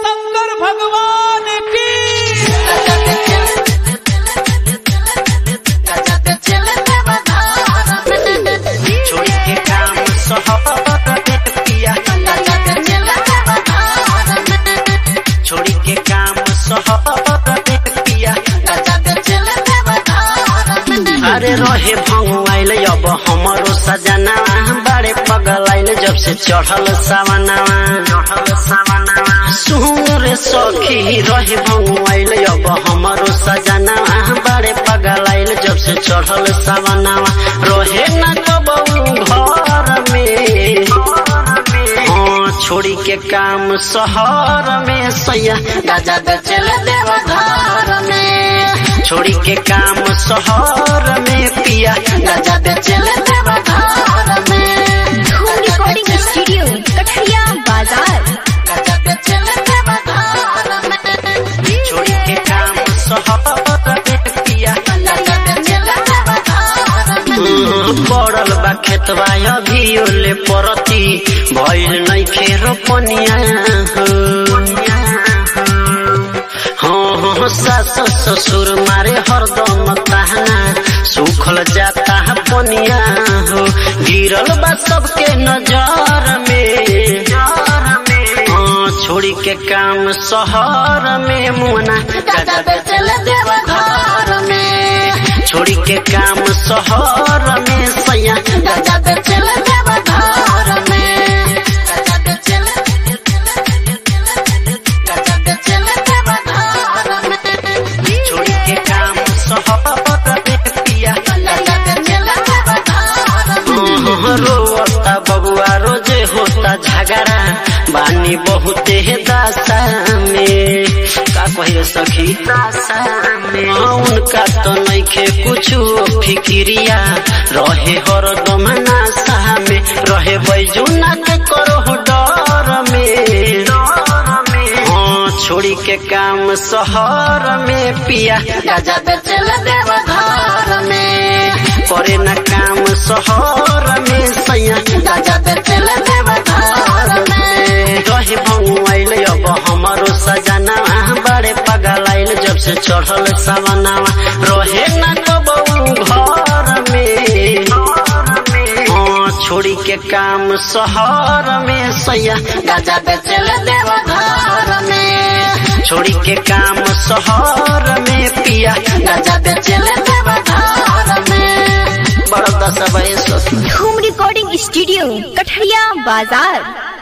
शंकर भगवान की छोड़ के काम सहर पिया छोड़ के काम सहर पिया अरे रहे भंगुआइल अब हमारो सजना बड़े पगल आइल जब से चढ़ल सावनावा चढ़ल सावनावा सुर सखी रहे भंगुआइल अब हमारो सजना बड़े पगल आइल जब से चढ़ल सावनावा रहे न कबू घर में हाँ छोड़ी के काम शहर में सैया गाजा बेचल देव घर में छोड़ी के काम शहर में पिया गाजा बेचल देव घर में धूम रिकॉर्डिंग स्टूडियो कठरिया बाजार गाजा बेचल देव घर में छोड़ी के काम शहर में पिया गाजा बेचल देव घर में पड़ल बा खेतवा अभी ओले परती भइल नइखे रोपनिया हाँ हाँ सास ससुर मारे हरदम ताहना सुखल जाता है पनिया हो गिरल बा सबके नजर में हाँ छोड़ी के काम शहर में मुना गाजा बेचल देव घर में छोड़ी के काम शहर में सैया गाजा बेचल देव घर में गाजा बेचल गाजा बेचल देव घर में छोड़ी के काम शहर में पिया गाजा बेचल देव घर में रोता बबुआ रोजे होता झगड़ा बानी बहुते दासा में का कहिए सखी दासा में हाँ, उनका तो नइखे कुछ फिक्रिया रहे हरदम नासा में रहे बैजुना के करो डर में हाँ छोड़ी के काम शहर में पिया गाजा बेचल देव घर में करे न काम शहर में सैया गाजा बेचल देव घर में रहे भंगुआइल अब हमारो सजना बड़े पगल आइल जब से चढ़ल सवनावा रहे न कबू घर में हाँ छोड़ी के काम शहर में सैया गाजा बेचल देव घर में छोड़ी के काम शहर में पिया गाजा बेचल देव घर में बड़ा दस बजे धूम रिकॉर्डिंग स्टूडियो कठरिया बाजार